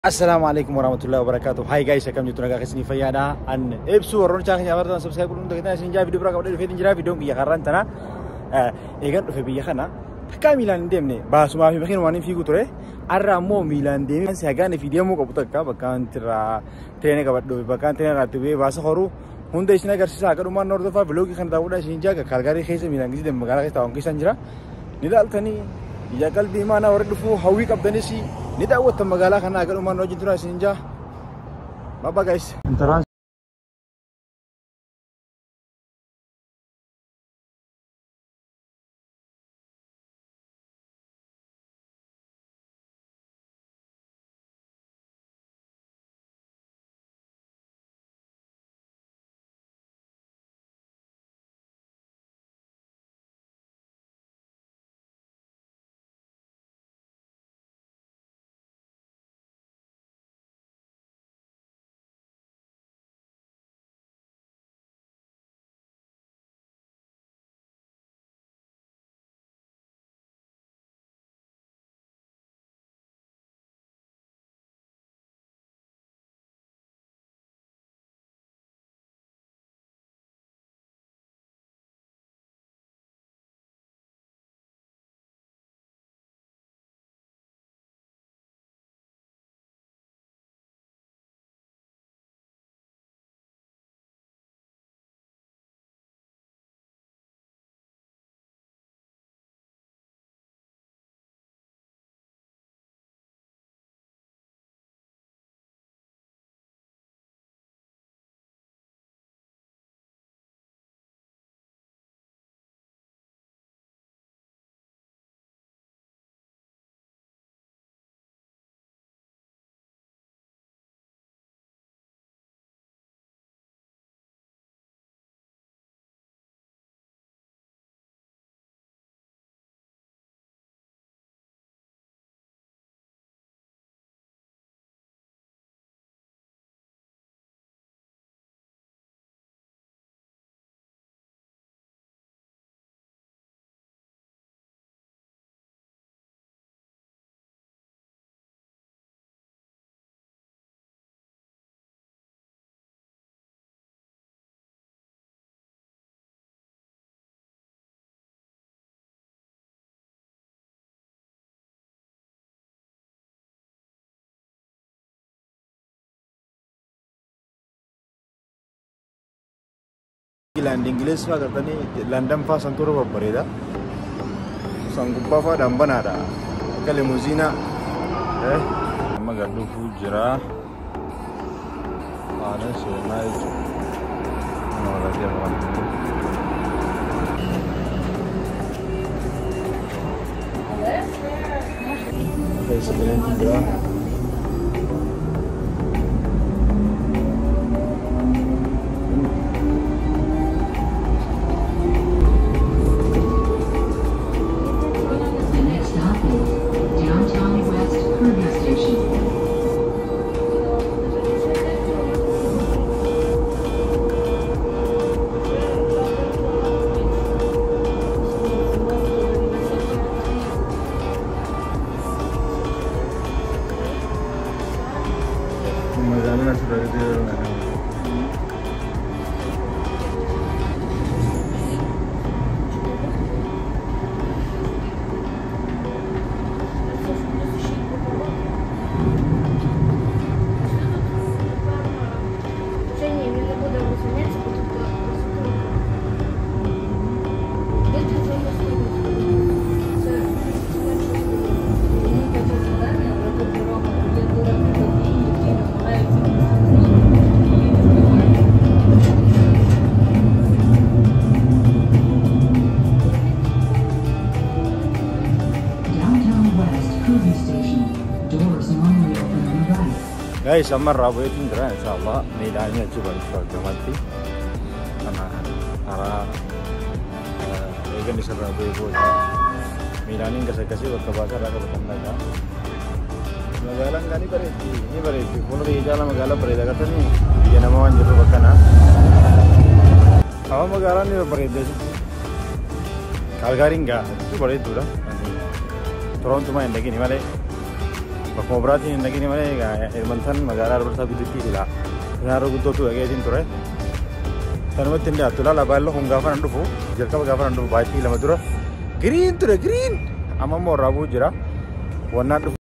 Assalaamu alaikum warahmatullahi wabarakatuh. Hai guys, akkam jirtu nagaa keessanii fayyaadha. An ibsu warroon chaa keenya abartan subscribe godhuun tajaajila isin jaa viidiyoo biraa qabdee dhufee jira viidiyoon biyya karraan tana. Eegan dhufe biyya kana takkaa miilaan hin deemne baasumaa fi makiin waan hin fiigu ture. Arra ammoo miilaan deemee si hagaan fi deemuu qabu takka bakkaan irraa tireenii qabadhu bakkaan tireenii irratti bu'ee baasa horuu hunda isin agarsiisa akka dhumaan hordofaa biloogii kana daawwadhaa isin jaaga kaalgaarii keessa miilaan gisii deemu magaalaa keessa taa'uun keessan jira. Ni ilaaltanii ija qalbii maanaa warra dhufuu hawwii qabdanis ni daawwattan magaalaa kanaa akka dhumaan hojii tura isin jaa. Baba guys. Land Ingiliis fa'aa gartanii Landan fa'aa san turre babbareeda. San gubbaa fa'aa dhambanaadha. Akka limuziinaa. Amma galdufuu jira. Haala seenaa jechuudha. Nama walitti argamu. Keessa galeentu jira. The next stop is Downtown West Kirby Station. Magaalaan asirratti yeroo kana. Це ні, він не буде розумітися, бо тут просто. Де ти це Це Лінійка це завдання, але тут дорога є дороги водії, які намагаються Downtown West Kirby Station. Doors normally open on the right. Guys, amma irraa bu'eetiin jira inshallah miidhaanii achi bariisu argamatti kana karaa eegan isarraa bu'ee booda miidhaaniin gas akkasii bakka baasa irraa qabatan dhagaa. Magaalaan gaa ni bareeddi ni bareeddi fuula kiyya jaala magaalaa bareeda gartanii biyya nama waan jirru bakka naa. Hawa magaalaan ni bareedde Kaalgaariin gaa bareedduudha. Toroontumaa hin dhagini malee bakkuma biraatiin hin dhaqini malee egaa Edmonton magaalaa Albertaa gidduutti jira. Kanaarra guddootu dhageetiin ture. Kanumatti hin dhiyaattu ilaala baay'ee kun gaafa nan dhufu jalqaba gaafa nan dhufu baay'ee lama dura giriin ture giriin amma immoo irraa bu'u jira. Wannaan dhufu.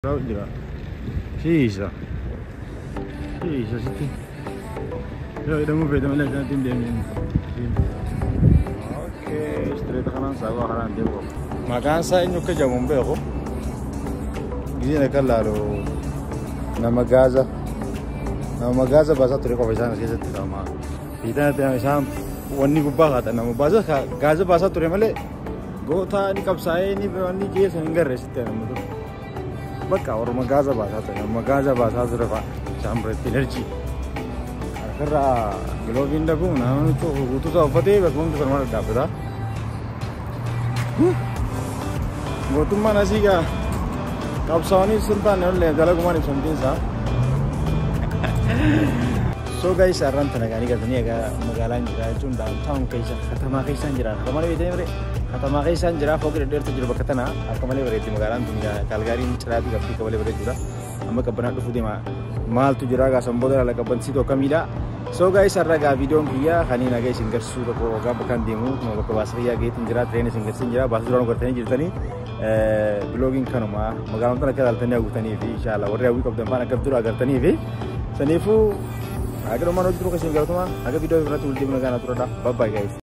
taa'u jira. Shiisa. Shiisa sitti. Yoo hidhamuu feete malee akkanatti hin deemne. Ookee, istireeta kanaan saawwa kanaan deemu qaba. Maqaan isaa eenyu akka jedhamu hin beeku. Gizeen akka laalu nama gaaza. Nama gaaza baasaa ture qofa isaan as keessatti qaama. Fiitaan isaan wanni gubbaa kaata nama baasa gaaza baasaa ture malee goota ni qabsaa'ee ni wanni keessa hin garre sitti nama ture. Bakka orma gaaza baasaa ture nama gaaza baasaa ture fa'a isaan biratti enerjii. Harkarraa giloobiin dhabuun nama guutuu isaa uffatee bakka hundi falmaa dhaabbata. Mootummaan asii gaa qabsaa'anii sun taane ollee dalagumaan ibsamtiin isaa. So guys, arran tana gani gatanii egaa magaalaan jira jechuun downtown keessa katamaa keessaan jira. Akka malee beekanii mire katamaa keessaan jira fooqi dhedheertu jiru bakka tana akka malee bareeddi magaalaan tun kaalgaariin ciraatii qabdii akka malee bareedduudha. Amma qabbanaa dhufuu deema. Maaltu jira gaa sanboota laala qabbansiitu akkamiidha. So guys, har'a gaa viidiyoon kiyya kaniin haga isin garsiisuu tokko ogaa bakkaan deemu bakka baasa fayyaa geetiin jira tireenya isin garsiisin jira baasa duraan gartanii jirtanii biloogiin kanuma magaalaan tana akka ilaaltanii hawwatanii fi inshaalla warri hawwii qabdan faana akka dura agartanii fi saniifuu Agar rumah nuju terus kasih gautama, agar video berarti ulti menekan aturan dah. Bye bye guys.